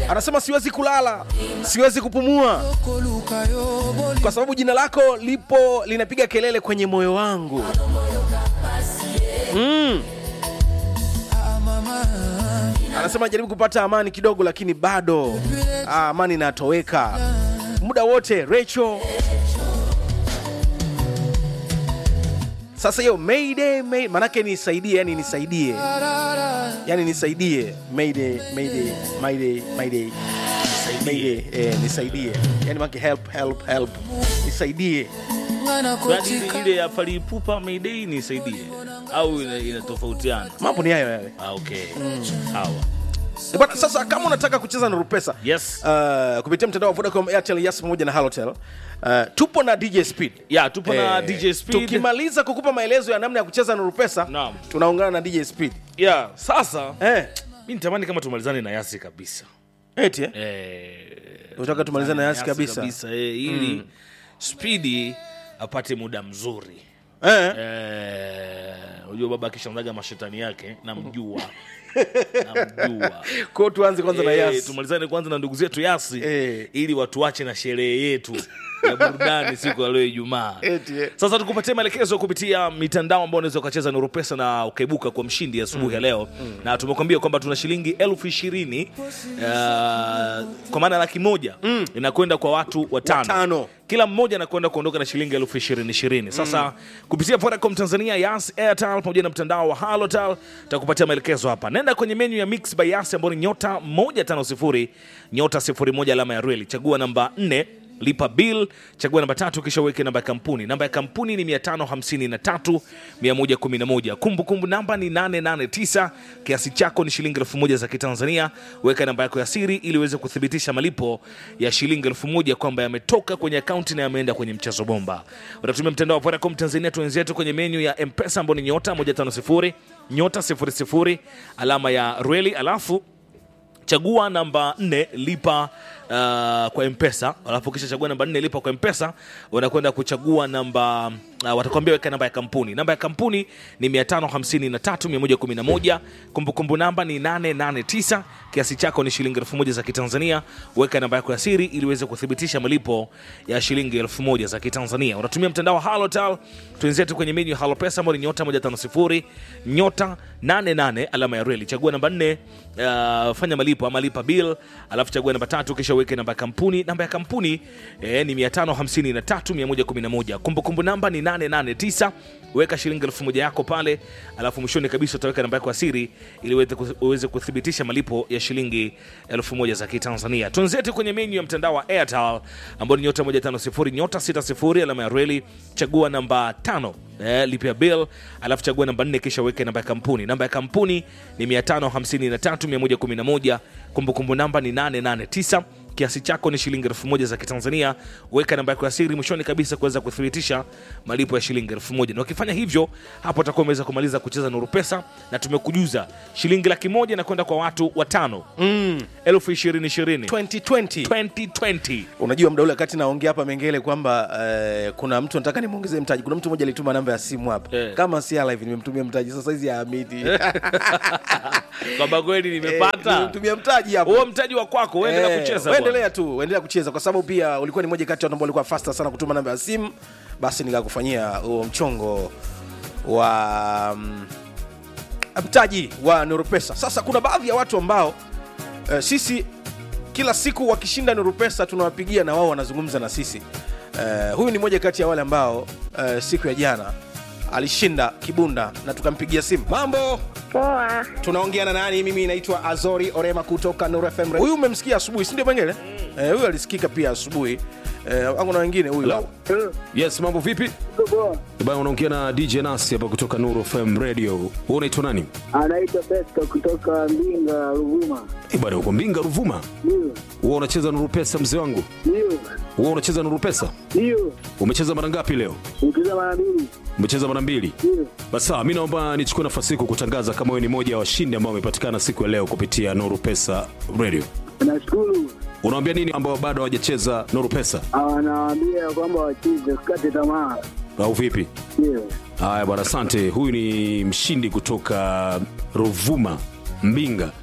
anasema siwezi kulala siwezi kupumua kwa sababu jina lako lipo linapiga kelele kwenye moyo wangu mm. anasema jaribu kupata amani kidogo lakini bado ah, amani inatoweka muda wote Rachel sasa hiyo mayday, may, manake nisaidie yani nisaidie yani nisaidie mayday, mayday, mayday, mayday. Mayday, eh, nisaidie yani manake help help help nisaidie Yaani ile- ile ya palipupa mayday nisaidie au ina- inatofautiana mambo ni hayo yale ah, okay sawa Eh, bwana sasa kama unataka kucheza na rupesa yes uh, kupitia mtandao wa vodacom airtel yes pamoja na halotel uh, tupo na dj speed ya tupo na Eh, dj speed tukimaliza kukupa maelezo ya namna ya kucheza na rupesa Naam. tunaungana na dj speed ya sasa eh, mi nitamani kama tumalizane na yasi kabisa eti eh? eh, Unataka tumalizane na Yasi kabisa? eh, ili spidi apate muda mzuri Eh. Eh, unajua baba akishamzaga mashetani yake namjua namjua Kwa hiyo tuanze kwanza na Eh, yasi tumalizane kwanza na ndugu zetu yasi Eh. ili watuache na sherehe yetu ya burudani siku ya leo ijumaa Eti, eh. sasa tukupatie maelekezo kupitia mitandao ambao unaweza ukacheza nuru pesa na ukaibuka kwa mshindi asubuhi ya leo na tumekwambia kwamba tuna shilingi elfu ishirini uh, kwa maana laki moja inakwenda kwa watu watano Watano. kila mmoja anakwenda kuondoka na shilingi elfu ishirini ishirini sasa kupitia Vodacom Tanzania Yas Airtel pamoja na mtandao wa Halotel takupatia maelekezo hapa nenda kwenye menu ya Mix by Yas ambayo ni nyota 150 nyota 01 alama ya reli chagua namba 4 lipa bill chagua namba tatu kisha uweke namba ya kampuni namba ya kampuni ni 553 111 kumbukumbu namba ni 889 kiasi chako ni shilingi elfu moja za kitanzania weka namba yako ya siri ili uweze kuthibitisha malipo ya shilingi elfu moja kwamba yametoka kwenye akaunti na yameenda kwenye mchezo bomba utatumia mtandao wa Vodacom Tanzania tuenzetu kwenye menyu ya mpesa ambao ni nyota 150 nyota 00 alama ya reli alafu chagua namba 4 lipa uh, kwa mpesa alafu kisha chagua namba 4 lipa kwa mpesa unakwenda kuchagua namba uh, watakwambia weka namba ya kampuni namba ya kampuni ni 553111 kumbukumbu namba ni 889 kiasi chako ni shilingi 1000 za kitanzania weka namba yako ya siri ili uweze kuthibitisha malipo ya shilingi 1000 za kitanzania unatumia mtandao wa halotal tuenzetu kwenye menyu ya halopesa ambao ni nyota 150 nyota 88 alama ya reli chagua namba 4 uh, fanya malipo ama lipa bill alafu chagua namba tatu kisha uweke namba ya kampuni namba ya kampuni eh, ni 553111 kumbukumbu namba ni 889 weka shilingi elfu moja yako pale alafu mwishoni kabisa utaweka namba yako ya siri ili uweze ku- uweze kuthibitisha malipo ya shilingi elfu moja za kitanzania tuenzetu kwenye menyu ya mtandao wa airtel ambao ni nyota 150 nyota 60 alama ya reli chagua namba tano eh, lipia bill alafu chagua namba 4 kisha uweke namba ya kampuni namba ya kampuni ni 553111 kumbukumbu namba ni 889 kiasi chako ni shilingi elfu moja za kitanzania weka namba yako ya siri mwishoni kabisa kuweza kuthibitisha malipo ya shilingi elfu moja na ukifanya hivyo hapo utakuwa umeweza kumaliza kucheza nuru pesa na tumekujuza shilingi laki moja inakwenda kwa watu watano mm. elfu ishirini ishirini 2020 2020 unajua mda ule wakati naongea hapa mengele kwamba eh, kuna mtu nataka nimwongezee mtaji kuna mtu mmoja alituma namba ya simu hapa Eh. kama si live nimemtumia mtaji sasa hizi haamini kwamba kweli nimepata nimemtumia mtaji hapo huo mtaji wa kwako uendelea Eh, kucheza bwana. uendelea tu uendelea kucheza kwa sababu pia ulikuwa ni moja kati ya watu ambao walikuwa fasta sana kutuma namba ya simu basi nikakufanyia huo mchongo wa mm, mtaji wa nurupesa sasa kuna baadhi ya watu ambao eh, sisi kila siku wakishinda nurupesa tunawapigia na wao wanazungumza na sisi eh, huyu ni moja kati ya wale ambao eh, siku ya jana alishinda kibunda na tukampigia simu mambo Poa, tunaongea na nani mimi naitwa azori orema kutoka Nuru FM huyu umemsikia asubuhi si ndio pengine eh, huyu alisikika pia asubuhi eh, au kuna wengine huyu Yes, mambo vipi? Bana, unaongea na DJ Nasi hapa kutoka Nuru FM Radio. Wewe unaitwa nani? anaitwa Festo kutoka Mbinga, Ruvuma. Eh, bana uko Mbinga Ruvuma. Ndio, Wewe unacheza Nuru Pesa mzee wangu? ndio, Wewe unacheza Nuru Pesa? ndio, Umecheza mara ngapi leo? nikiza mara mbili. Umecheza mara mbili. Ndio, Basi sawa, mimi naomba nichukue nafasi hii kukutangaza kama wewe ni moja ya washindi ambao wamepatikana siku ya leo kupitia Nuru Pesa Radio. nashukuru. Unawaambia nini ambao bado hawajacheza Nuru Pesa Anawaambia kwamba wacheze, sikate tamaa. au vipi? Ndio, Haya bwana, asante. Huyu ni mshindi kutoka Ruvuma, Mbinga.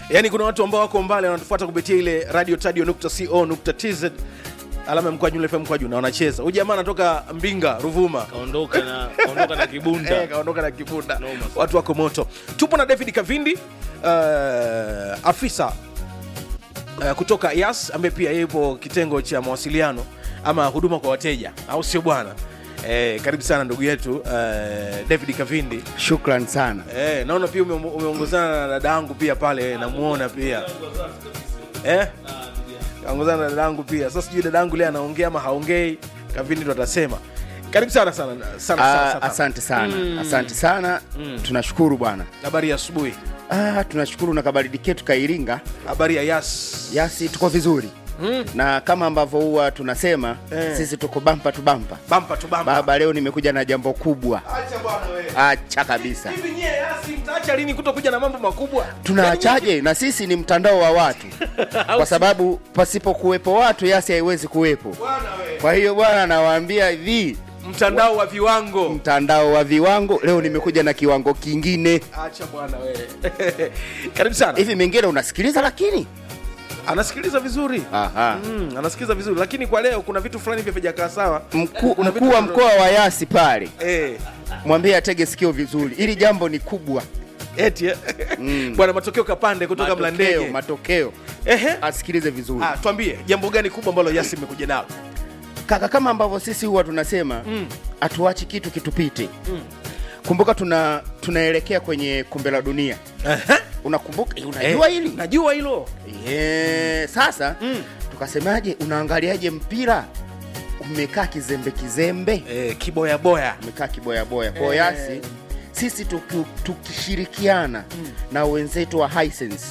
yaani kuna watu ambao wako mbali wanatufuata kupitia ile radio tadio co tz alama ya mkwaju ile FM mkwaju na wanacheza huyu jamaa anatoka mbinga ruvuma kaondoka na kaondoka na kibunda Eh, kaondoka na kibunda Noma sana. watu wako moto tupo na david kavindi uh, afisa uh, kutoka yas ambaye pia yupo kitengo cha mawasiliano ama huduma kwa wateja au sio bwana eh, karibu sana ndugu yetu uh, david kavindi Shukran sana. eh, naona pia ume- umeongozana na dada yangu pia pale namuona pia eh? kaongozana na dada yangu pia sasa sijui dada yangu leo anaongea ama haongei kavindi ndo atasema karibu sana sana sana, sana, Ah, sana. asante sana asante sana tunashukuru bwana habari ya asubuhi ah, tunashukuru na kabaridi ketu kairinga habari ya yas yasi tuko vizuri na kama ambavyo huwa tunasema Eh. sisi tuko bampa tu bampa bampa tu bampa baba leo nimekuja na jambo kubwa acha bwana wewe acha kabisa hivi nyie yasi mtaacha lini kutokuja na mambo makubwa tunaachaje na sisi ni mtandao wa watu kwa sababu pasipo kuwepo watu yasi haiwezi kuwepo bwana wewe kwa hiyo bwana nawaambia hivi mtandao wa viwango mtandao wa viwango leo nimekuja na kiwango kingine acha bwana wewe karibu sana hivi mengine unasikiliza lakini anasikiliza vizuri Aha. mm, anasikiliza vizuri lakini kwa leo kuna vitu fulani vya vijakaa sawa mkuu Kuna vitu mkuu wa vya- mkoa wa yasi pale eh, mwambie atege sikio vizuri ili jambo ni kubwa eti eh. bwana matokeo kapande kutoka matokeo, mlandege matokeo ehe asikilize vizuri ah, tuambie jambo gani kubwa ambalo yasi imekuja nalo kaka kama ambavyo sisi huwa tunasema hatuachi kitu kitupite kumbuka tuna tunaelekea kwenye kombe la dunia Ehe. unakumbuka eh, unajua Eh, hili najua hilo Eh, sasa tukasemaje unaangaliaje mpira umekaa kizembe kizembe eh, kiboyaboya umekaa kiboyaboya kwa Eh. yasi sisi tuki- tukishirikiana na wenzetu wa Hisense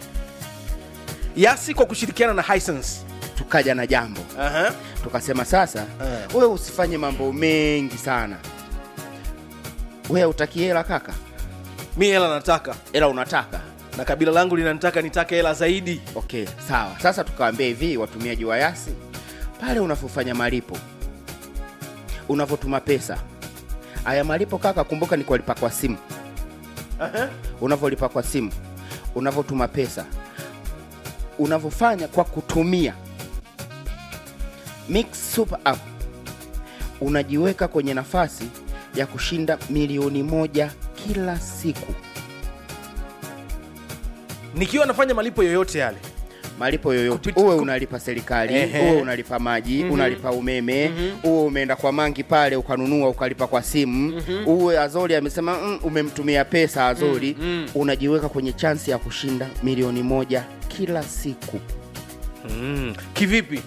yasi kwa kushirikiana na Hisense. tukaja na jambo Aha. tukasema sasa Eh. wewe usifanye mambo mengi sana wewe utaki hela kaka mi hela nataka hela unataka na kabila langu linanitaka nitake hela zaidi okay sawa sasa tukawaambia hivi watumiaji wa yasi pale unavyofanya malipo unavyotuma pesa haya malipo kaka kumbuka ni kulipa kwa simu unavyolipa kwa simu unavyotuma pesa unavyofanya kwa kutumia mix super app unajiweka kwenye nafasi ya kushinda milioni moja kila siku nikiwa nafanya malipo yoyote yale malipo yoyote Kupiti- uwe kup- unalipa serikali Ehe. uwe unalipa maji unalipa umeme uwe umeenda kwa mangi pale ukanunua ukalipa kwa simu uwe azori amesema mm, umemtumia pesa azori unajiweka kwenye chansi ya kushinda milioni moja kila siku mm. kivipi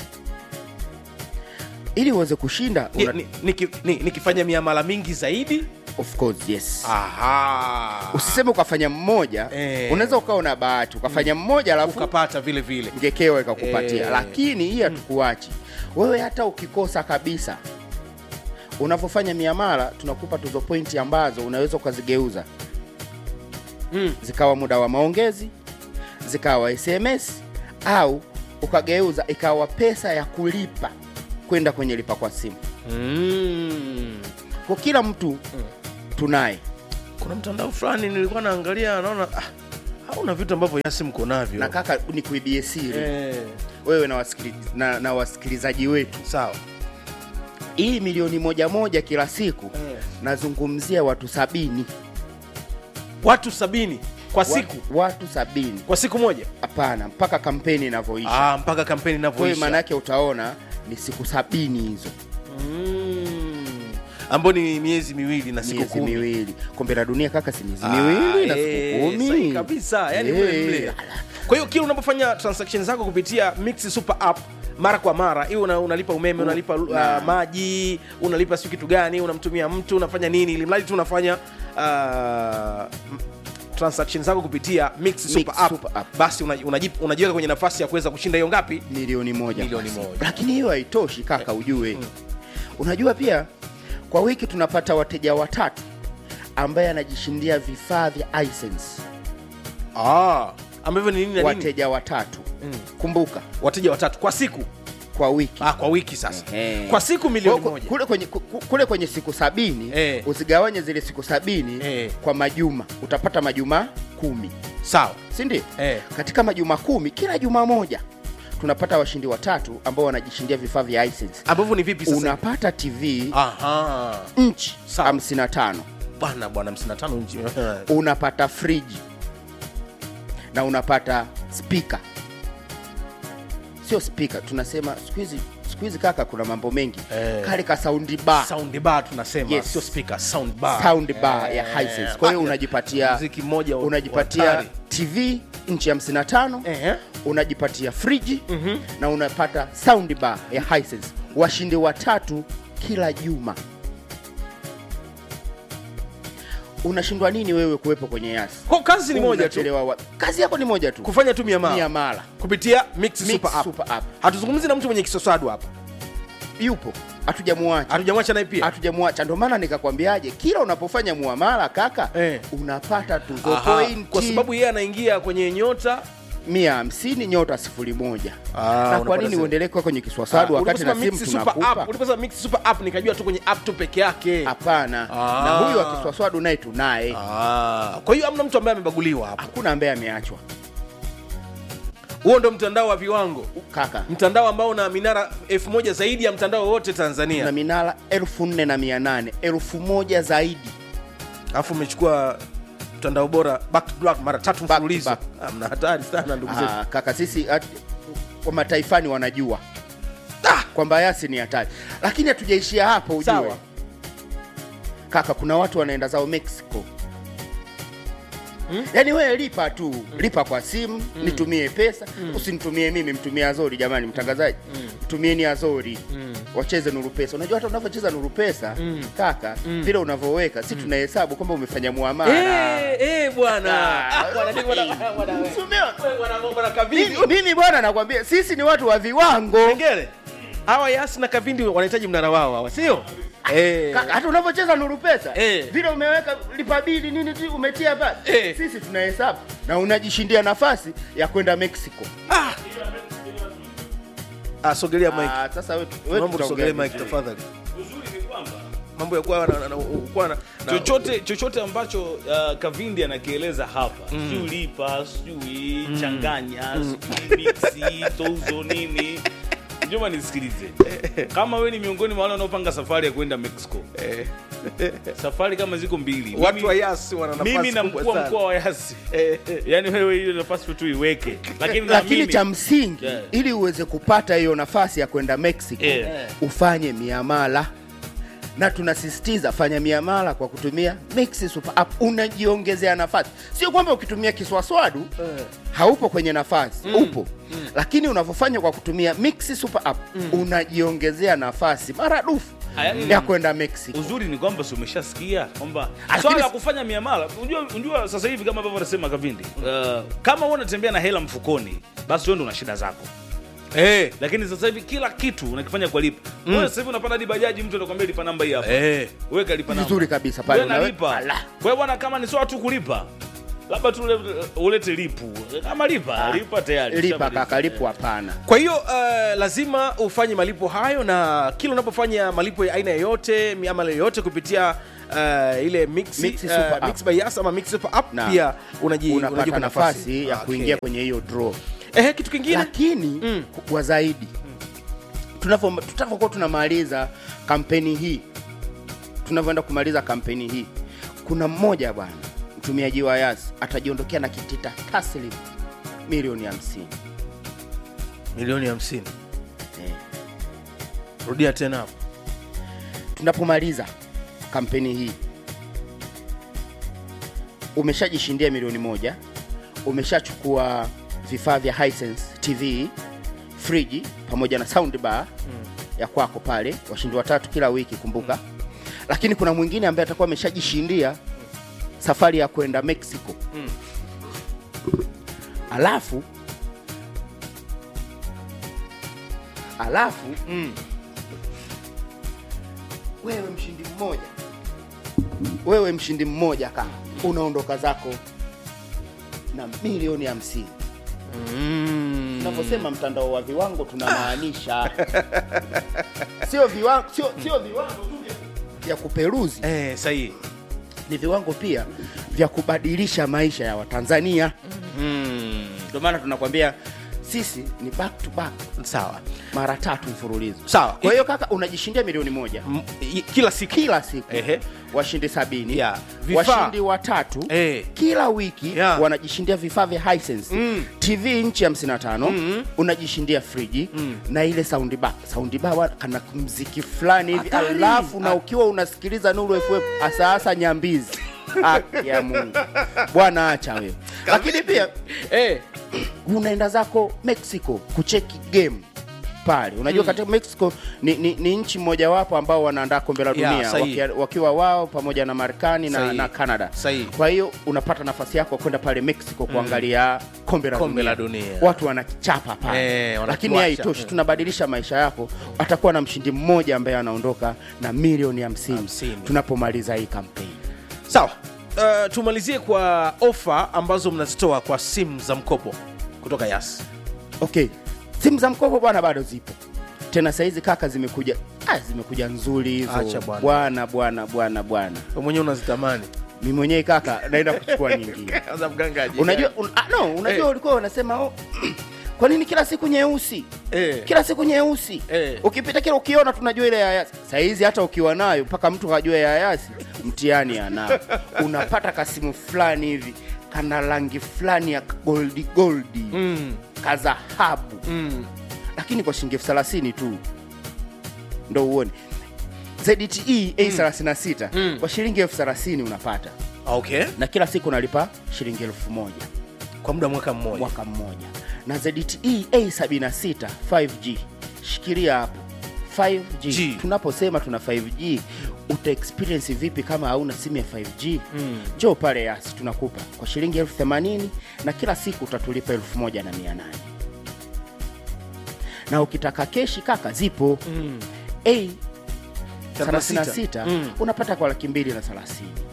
ili uweze kushinda ni, una... ni, niki- ni, nikifanya miamala mingi zaidi of course yes aha usiseme ukafanya mmoja Eh. unaweza ukawa na bahati ukafanya mmoja alafu ukapata vile vile ngekewa ikakupatia Eh. lakini hii hatukuachi wewe hata ukikosa kabisa unavyofanya miamala tunakupa tuzo pointi ambazo unaweza ukazigeuza Mm. zikawa muda wa maongezi zikawa sms au ukageuza ikawa pesa ya kulipa kwenda kwenye lipa kwa simu mm. kwa kila mtu tunaye kuna mtandao fulani nilikuwa naangalia naona ah, hauna vitu ambavyo yasi mko navyo na kaka ni kuibie siri eh, wewe na, wasikili, na, na wasikilizaji wetu sawa hii milioni moja moja kila siku Eh. nazungumzia watu sabini watu sabini kwa siku Wa- watu sabini kwa siku moja hapana mpaka kampeni inavyoisha ah, mpaka kampeni kwa hiyo inavyoisha maanaake utaona ni siku sabini hizo mm. ambao ni miezi miwili na siku miezi kumi miwili kombe la dunia kaka si miezi Ah, miwili na eh, siku sahi kumi kabisa yani Eh. mle mle kwa hiyo kila unapofanya transaction zako kupitia mix super app mara kwa mara iwe una, unalipa umeme unalipa uh, na- maji unalipa siu kitu gani unamtumia mtu unafanya nini ili mradi tu unafanya uh, m- transaction zako kupitia mix super app, Super App. basi unaji- unaji- unajiweka kwenye nafasi ya kuweza kushinda hiyo ngapi milioni moja Milioni kwa siku. moja. lakini hiyo haitoshi kaka ujue unajua pia kwa wiki tunapata wateja watatu ambaye anajishindia vifaa vya Hisense. ah, ambavyo ni nini na nini wateja watatu kumbuka wateja watatu kwa siku kwa wiki ah, kwa wiki sasa Ehe. kwa siku milioni Kwa- moja kule kwenye, ku- ku- kule kwenye siku sabini Eh. uzigawanye zile siku sabini Eh. kwa majuma utapata majuma kumi sawa si ndio eh. katika majuma kumi kila juma moja tunapata washindi watatu ambao wanajishindia vifaa vya Hisense. ambavyo ni vipi sasa unapata tv aha nchi Sawa. 55 bwana bwana 55 nchi unapata friji na unapata spika sio spika tunasema siku hizi siku hizi kaka kuna mambo mengi Eh. kale ka saundi bar sound bar tunasema Yes. sio speaker sound bar sound bar Eh, ya Hisense. kwa hiyo ah, unajipatia muziki mmoja wa- unajipatia hatari. tv nchi 55 Ehe. unajipatia friji na unapata sound bar ya Hisense. washindi watatu kila juma unashindwa nini wewe kuwepo kwenye yasi Kwa kazi ni moja tu Unachelewa wa- kazi yako ni moja tu kufanya tu miamala miamala kupitia mix, Mix super app. Super App. hatuzungumzi na mtu mwenye kisoswadu hapa yupo hatujamuacha hatujamwacha naye pia hatujamuacha ndio maana nikakwambiaje kila unapofanya muamala kaka Eh. unapata tuzo Aha, pointi kwa sababu yeye anaingia kwenye nyota mia hamsini nyota sifuri moja Ah, na unapata kwa nini zile. uendelee kuwa kwenye kiswaswadu Ah, wakati na uliposema simu mix super tunakupa app, uliposema mix super app nikajua tu kwenye app tu peke yake hapana Ah. na huyu wa kiswaswadu naye tunaye Ah, kwa hiyo hamna mtu ambaye amebaguliwa hapa hakuna ambaye ameachwa huo ndo mtandao wa viwango kaka mtandao ambao una minara elfu moja zaidi ya mtandao wote na tanzania minara elfu nne na mia nane elfu moja zaidi alafu umechukua mtandao bora back to back mara tatu Back to mfululizo back. Ah, mna hatari sana ndugu zetu Ah, kaka sisi at, wa mataifani wanajua kwamba yasi ni hatari lakini hatujaishia hapo ujue Sawa. kaka kuna watu wanaenda zao mexico yaani wewe lipa tu lipa kwa simu nitumie pesa usinitumie mimi mtumie azori jamani mtangazaji mtumieni azori wacheze nuru pesa unajua hata unavyocheza nuru pesa kaka vile unavyoweka si tunahesabu kwamba umefanya muamala Eh, eh, bwana Ah, Ah, bwana, bwana, bwana, bwana, Si umeona? bwana, bwana, Kavindi. mimi, mimi bwana nakwambia sisi ni watu wa viwango Kengele hawa yasi na kavindi wanahitaji mnara wao hawa sio Eh. Kaka, hata unavyocheza nuru pesa Eh. vile umeweka lipa bili nini tu umetia pale Eh. sisi tunahesabu na unajishindia nafasi ya kwenda mexico Ah, sogelea mic. Ah, sasa wewe wewe Naomba usogelee tutaongea mic tafadhali mambo ya kuwa na- na- na- kuwa na na- chochote chochote ambacho uh, kavindi anakieleza hapa mm. sijui lipa sijui changanya sijui mixi tozo nini njoma nisikilize kama we ni miongoni mwa wale wanaopanga safari ya kwenda mexico safari kama ziko mbili watu Mimi- wa yasi wana nafasi mimi na kubwa mkuu wa sana. mkoa wa yasi yani wewe hiyo nafasi tu iweke lakini na lakini mimi- cha msingi Yeah. ili uweze kupata hiyo nafasi ya kwenda mexico Yeah. ufanye miamala na tunasisitiza fanya miamala kwa kutumia Mixi Super App, unajiongezea nafasi. Sio kwamba ukitumia kiswaswadu haupo kwenye nafasi upo, lakini unavyofanya kwa kutumia Mixi Super App unajiongezea nafasi maradufu Haya, ya kwenda Mexico. uzuri ni kwamba si umeshasikia kwamba Lakini swala la si- kufanya miamala unajua, unajua sasa hivi kama ambavyo anasema kavindi uh, kama wewe unatembea na hela mfukoni basi wewe ndo una shida zako Eh, lakini sasa hivi kila kitu unakifanya kwa lipa mm. wewe sasa hivi unapanda hadi bajaji mtu anakuambia lipa namba hii hapa eh. weka lipa namba Vizuri kabisa pale wewe unawe- nalipa Ala. kwa hiyo bwana kama ni swala tu kulipa labda tu ule- ulete lipu kama lipa lipa tayari Lipa Ushamaliza. kaka, lipo hapana. kwa hiyo uh, lazima ufanye malipo hayo na kila unapofanya malipo ya aina yoyote miamala yoyote kupitia uh, ile mix, Mix Super uh, App. mix by Yas ama mix super app Na pia unaji, Unapata unajipa nafasi ya Okay. kuingia kwenye hiyo draw. Ehe, kitu kingine lakini Mm. kubwa zaidi tunavyo- tutavyokuwa tunamaliza kampeni hii tunavyoenda kumaliza kampeni hii kuna mmoja bwana mtumiaji wa yas atajiondokea na kitita taslim milioni 50 milioni hamsini eh. rudia tena hapo tunapomaliza kampeni hii umeshajishindia milioni moja umeshachukua vifaa vya Hisense tv friji pamoja na sound bar ya kwako pale washindi watatu kila wiki kumbuka lakini kuna mwingine ambaye atakuwa ameshajishindia safari ya kwenda mexico alafu alafu wewe mshindi mmoja wewe mshindi mmoja kama unaondoka zako na milioni hamsini tunaposema mtandao wa viwango tunamaanisha sio viwango sio, sio viwango tu vya- vya kuperuzi eh, sahihi ni viwango pia vya kubadilisha maisha ya watanzania ndio maana tunakwambia sisi ni back to back sawa mara tatu mfululizo Sawa. kwa hiyo kaka unajishindia milioni moja M- i- kila siku kila siku Ehe. washindi sabini Yeah. Vifaa. washindi watatu Eh. kila wiki Yeah. wanajishindia vifaa vya Hisense Mm. tv nchi 55 unajishindia friji na ile sound bar sound bar wa- kana mziki fulani hivi Hatari. alafu na ukiwa unasikiliza Nuru FM hasa hasa nyambizi Haki ya Mungu bwana acha wewe lakini pia eh. unaenda zako mexico kucheki game pale unajua katika mexico ni, ni, ni nchi mojawapo ambao wanaandaa kombe la Yeah, dunia sahihi. wakia, wakiwa wao pamoja na marekani na, Sahihi. na canada Sahihi. kwa hiyo unapata nafasi yako kwenda pale mexico kuangalia kombe la Kombe dunia. la dunia. watu wanakichapa pale Eh, lakini wanakiwasha. haitoshi tunabadilisha maisha yako atakuwa na mshindi mmoja ambaye anaondoka na milioni hamsini Hamsini. tunapomaliza hii kampeni sawa uh, tumalizie kwa ofa ambazo mnazitoa kwa simu za mkopo kutoka yas okay simu za mkopo bwana bado zipo tena sahizi kaka zimekuja ah, zimekuja nzuri Acha hizo bwana. bwana bwana bwana bwana Wewe mwenyewe unazitamani mi mwenyewe kaka naenda kuchukua nyingine Kwanza mganga aje. unajua un, ah, no, unajua Eh. ulikuwa unasema oh, kwa nini kila siku nyeusi Eh. kila siku nyeusi Eh. ukipita kila ukiona tunajua ile ya yasi sahizi hata ukiwa nayo mpaka mtu kajua ya yasi mtihani anao unapata kasimu fulani hivi kana rangi fulani ya goldi goldi Mm, kazahabu mm. lakini kwa shilingi elfu thelathini tu ndo uone ZTE A36 Mm. kwa shilingi elfu thelathini unapata okay na kila siku unalipa shilingi elfu moja kwa muda wa mwaka mmoja mwaka mmoja na ZTE A76 5G shikilia hapo 5G G. tunaposema tuna 5G uta experience vipi kama hauna simu ya 5G Mm. njoo pale yasi tunakupa kwa shilingi elfu themanini na kila siku utatulipa elfu moja na mia nane na ukitaka keshi kaka zipo Mm. A 36. 36 Mm. unapata kwa laki mbili na 30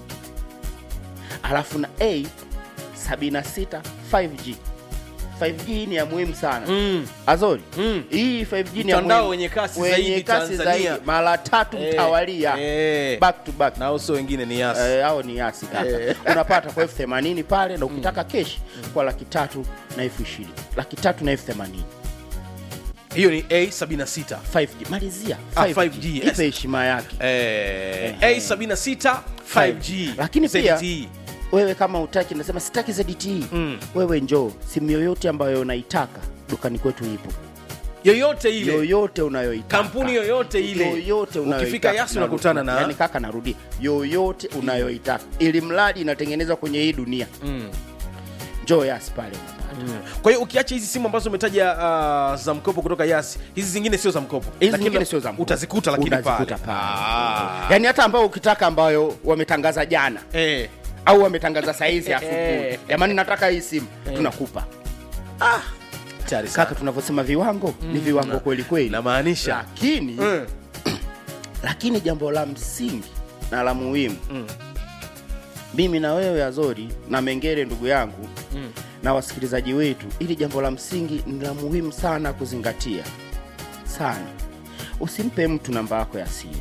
alafu na A 76 5G 5G ni ya muhimu sana Mm. Azori Mm. hii 5G ni ya Mtandao muhimu. wenye kasi Wenye zaidi kasi Tanzania. zaidi mara tatu Eh, mtawalia eh. back to back na uso wengine ni yas Eh, hao ni yasi kaka Eh. unapata kwa elfu themanini pale na ukitaka keshi kwa laki tatu na elfu ishirini laki tatu na elfu themanini hiyo ni a76 5G malizia Ah, 5G. 5G, yes. ipe heshima yake eh, Ehe. a76 5g Lakini pia- ZTE. wewe kama utaki nasema sitaki ZTE Mm. wewe njoo simu yoyote ambayo unaitaka dukani kwetu ipo yoyote ile yoyote unayoitaka kampuni yoyote ile yoyote unayoitaka. ukifika yasi unakutana na yani kaka narudia yoyote unayoitaka ili mradi inatengenezwa kwenye hii dunia Mm. njoo yasi pale unapata Mm. kwa hiyo ukiacha hizi simu ambazo umetaja uh, za mkopo kutoka yasi hizi zingine sio za mkopo hizi Lakini zingine sio za mkopo. utazikuta lakini Utazikuta pale pale. Ah. yani hata ambao ukitaka ambayo wametangaza jana Eh. au wametangaza saizi Eh. asubuhi jamani nataka hii simu tunakupa Tayari sana. kaka tunavyosema viwango ni viwango kweli kweli namaanisha lakini Mm. lakini jambo la msingi na la muhimu Mm. mimi na wewe azori na mengere ndugu yangu Mm. na wasikilizaji wetu ili jambo la msingi ni la muhimu sana kuzingatia sana usimpe mtu namba yako ya siri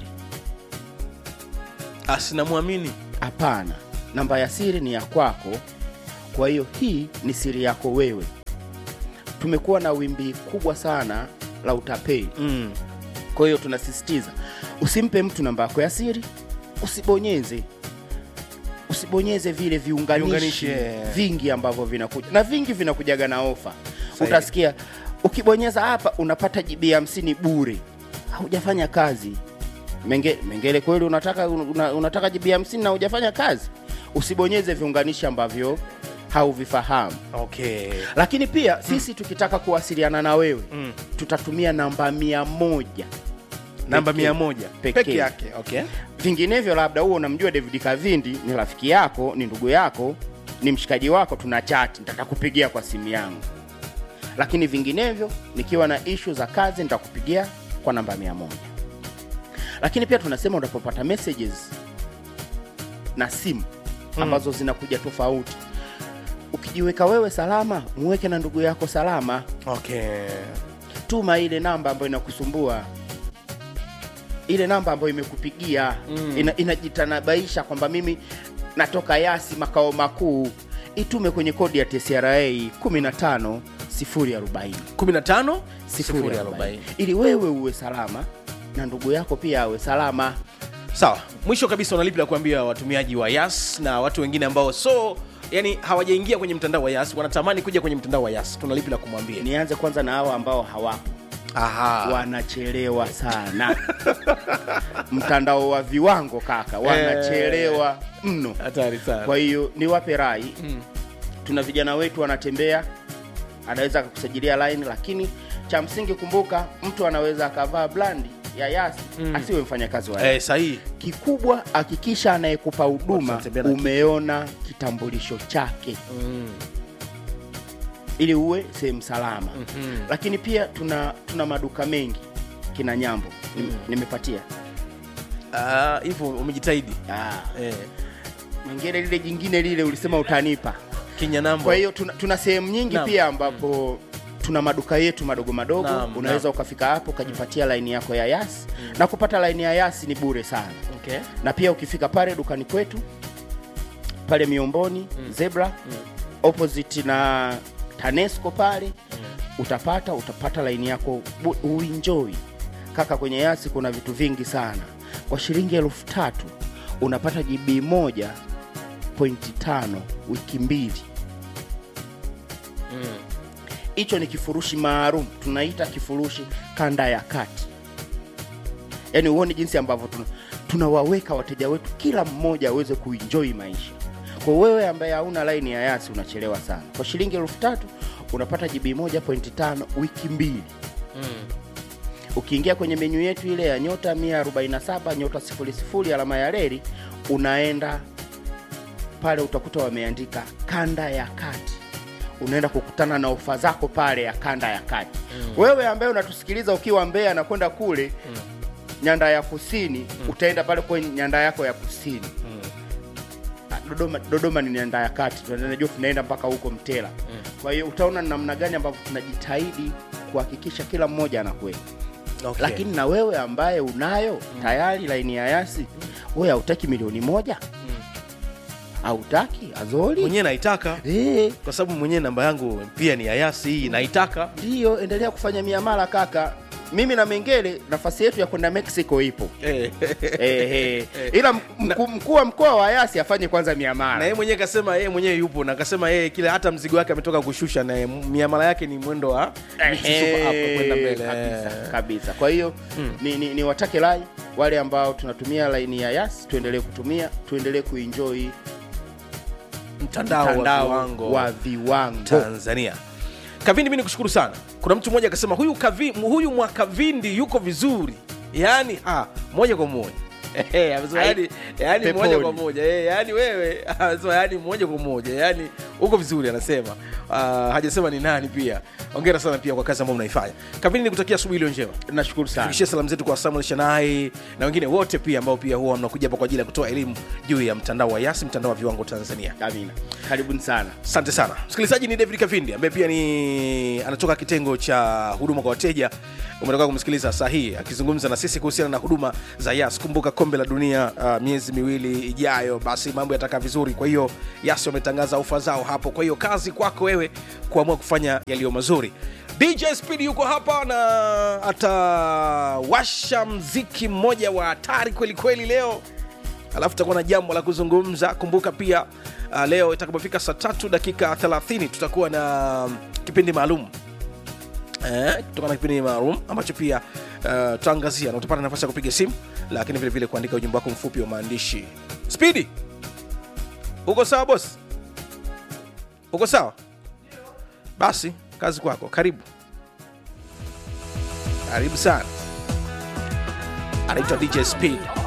asinamwamini hapana namba ya siri ni ya kwako kwa hiyo hii ni siri yako wewe tumekuwa na wimbi kubwa sana la utapeli mm. kwa hiyo tunasisitiza usimpe mtu namba yako ya siri usibonyeze usibonyeze vile viunganishi Viunganishi, eh. vingi ambavyo vinakuja na vingi vinakujaga na ofa Sahihi. utasikia ukibonyeza hapa unapata jibi hamsini bure haujafanya kazi Menge, mengele kweli unataka una, unataka jibi hamsini na hujafanya kazi usibonyeze viunganishi ambavyo hauvifahamu okay lakini pia sisi tukitaka kuwasiliana na wewe Mm. tutatumia namba mia moja namba Pekee. mia moja Pekee. peke yake okay vinginevyo labda huo unamjua david kavindi ni rafiki yako ni ndugu yako ni mshikaji wako tuna chati nitatakupigia kwa simu yangu lakini vinginevyo nikiwa na ishu za kazi nitakupigia kwa namba mia moja lakini pia tunasema unapopata messages na simu ambazo zinakuja tofauti ukijiweka wewe salama muweke na ndugu yako salama okay tuma ile namba ambayo inakusumbua ile namba ambayo imekupigia mm. ina, inajitanabaisha kwamba mimi natoka yasi makao makuu itume kwenye kodi ya tcra 15 040 15 040 ili wewe uwe salama na ndugu yako pia awe salama sawa mwisho kabisa unalipi la kuambia watumiaji wa yas na watu wengine ambao so yani hawajaingia kwenye mtandao wa yas wanatamani kuja kwenye mtandao wa yas tunalipi la kumwambia nianze kwanza na hao ambao hawapo aha wanachelewa sana mtandao wa viwango kaka wanachelewa mno hatari sana kwa hiyo niwape rai mm. tuna vijana wetu wanatembea anaweza akakusajilia line lakini cha msingi kumbuka mtu anaweza akavaa blandi ya yasi mm. asiwe mfanyakazi wa eh, sahihi kikubwa hakikisha anayekupa huduma Wanatembea na kitu. umeona kitambulisho chake mm. ili uwe sehemu salama mm-hmm. lakini pia tuna tuna maduka mengi kina nyambo mm. nimepatia Ah, hivyo umejitahidi ah. eh, mengine lile jingine lile ulisema utanipa kinyanambo kwa hiyo tuna, tuna sehemu nyingi Naam. pia ambapo tuna maduka yetu madogo madogo Naam, unaweza naam. ukafika hapo ukajipatia laini yako ya yasi na kupata laini ya yasi ni bure sana okay. na pia ukifika pale dukani kwetu pale miomboni mm. zebra mm. opposite na tanesco pale mm. utapata utapata laini yako bu- uenjoy kaka kwenye yasi kuna vitu vingi sana kwa shilingi elfu tatu unapata gb moja pointi tano wiki mbili hicho ni kifurushi maalum tunaita kifurushi kanda ya kati yaani huoni jinsi ambavyo tuna, tunawaweka wateja wetu kila mmoja aweze kuenjoy maisha kwa wewe ambaye hauna laini ya yasi unachelewa sana kwa shilingi elfu tatu unapata gb 1.5 wiki mbili ukiingia kwenye menyu yetu ile ya nyota 147 nyota 00 alama ya reli unaenda pale utakuta wameandika kanda ya kati unaenda kukutana na ofa zako pale ya kanda ya kati mm. wewe ambaye unatusikiliza ukiwa mbea na kwenda kule mm. nyanda ya kusini mm. utaenda pale kwenye nyanda yako ya kusini mm. dodoma, dodoma ni nyanda ya kati tunajua tunaenda mpaka huko mtela mm. kwa hiyo utaona ni namna gani ambavyo tunajitahidi kuhakikisha kila mmoja anakwenda Okay. lakini na wewe ambaye unayo tayari laini ya yasi wewe hautaki milioni moja hautaki azoli mwenyewe naitaka Eh, kwa sababu mwenyewe namba yangu pia ni ayasi hii naitaka ndiyo endelea kufanya miamala kaka mimi na mengele nafasi yetu ya kwenda mexico ipo eh. eh, eh. ila mkuu mkuu wa mkoa wa yasi afanye kwanza na miamala yeye mwenyewe kasema yeye mwenyewe yupo na akasema yeye kile hata mzigo wake ametoka kushusha na yeye miamala yake ni mwendo wa miti super up kwenda mbele kabisa, kabisa kwa hiyo ni, ni, ni watake lai wale ambao tunatumia laini ya yas tuendelee kutumia tuendelee kuenjoy mtandao, wa mtandao viwango wa viwango tanzania kavindi mi nikushukuru sana kuna mtu mmoja akasema huyu, kavi, huyu mwakavindi yuko vizuri yaani ah, moja kwa moja Eh, amesema Ai, yani, yani peponi. moja kwa moja eh, yani wewe amesema yani moja kwa moja yani uko vizuri anasema uh, hajasema ni nani pia ongera sana pia kwa kazi ambayo mnaifanya kavindi nikutakia asubuhi iliyo njema nashukuru sana fikishie salamu zetu kwa samuel shanai na wengine wote pia ambao pia huwa mnakuja hapa kwa ajili ya kutoa elimu juu ya mtandao wa yasi mtandao wa viwango tanzania amina karibuni sana asante sana msikilizaji ni david kavindi ambaye pia ni anatoka kitengo cha huduma kwa wateja umetoka kumsikiliza saa hii akizungumza na sisi kuhusiana na huduma za yas kumbuka kombe la dunia uh, miezi miwili ijayo basi mambo yatakaa vizuri kwa hiyo yas wametangaza ofa zao hapo kwa hiyo kazi kwako wewe kuamua kufanya yaliyo mazuri dj speed yuko hapa na atawasha mziki mmoja wa hatari kweli kweli leo alafu tutakuwa na jambo la kuzungumza kumbuka pia uh, leo itakapofika saa tatu dakika 30 tutakuwa na um, kipindi maalum eh, tutakuwa na kipindi maalum ambacho pia uh, tutaangazia na utapata nafasi ya kupiga simu lakini vile vile kuandika ujumbe wako mfupi wa maandishi spidi uko sawa bos uko sawa basi kazi kwako karibu karibu sana anaitwa dj speed